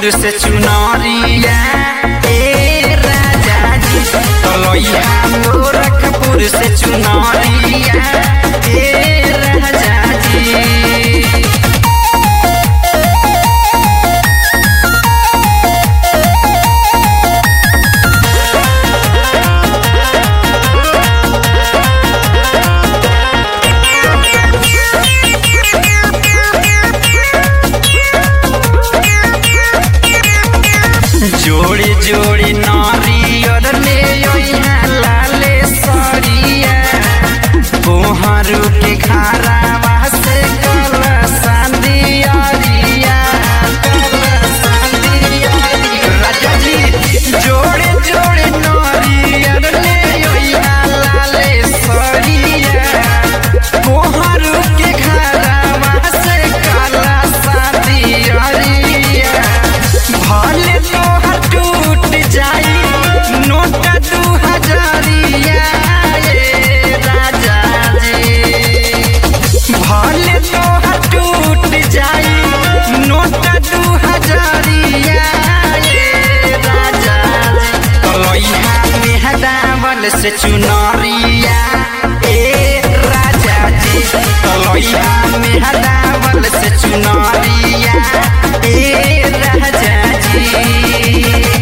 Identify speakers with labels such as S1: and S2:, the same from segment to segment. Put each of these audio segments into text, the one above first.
S1: गोरखपुर से चुनरिया ए राजा जी तलैया गोरखपुर से चुनरिया ए राजा जी जोड़ी जोड़ी नारियर ले ओइहा लाले सरिया कोहरू के खारावा से कला सांदियारिया कला सांदियारिया राजा जी जोड़े जोड़े नारियर ले ओइहा लाले सरिया कोहरू के खारावा से कला सांदियारिया भले तोहर टूट जाई नोट दू हजारिया ये राजा जी भले तोहर टूट जाई नोट दू हजारिया ये राजा जी तलैया मेहदावल से चुनरिया ए राजा जी तलैया मेहदावल से चुनरिया ए राजा जी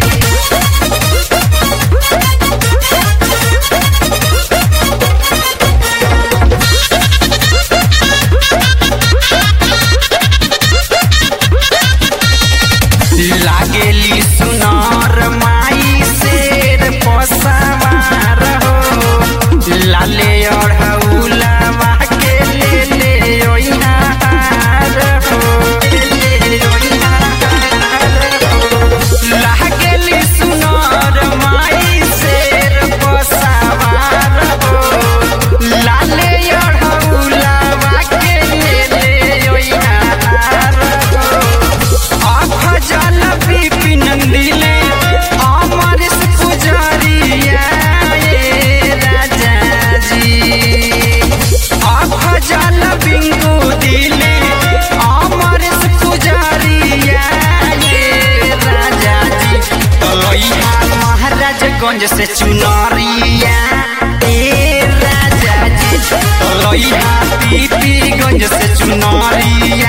S1: लागेली सुनार माई शेर पसावार हो लाले अढ़ौलावा के ले ले ओइहा हार हो ले ले ओइहा हार हो लागेली सुनार माई शेर पसावार हो लाले अढ़ौलावा के ले ले ओइहा हार हो अफजल विपिन दिले अमर पुजारिया ये राजा जी अफजल बिंगु दिले अमर पुजारिया ये राजा जी तलैया महाराजगंज से चुनरिया ए राजा जी तलैया पीपीगंज से चुनरिया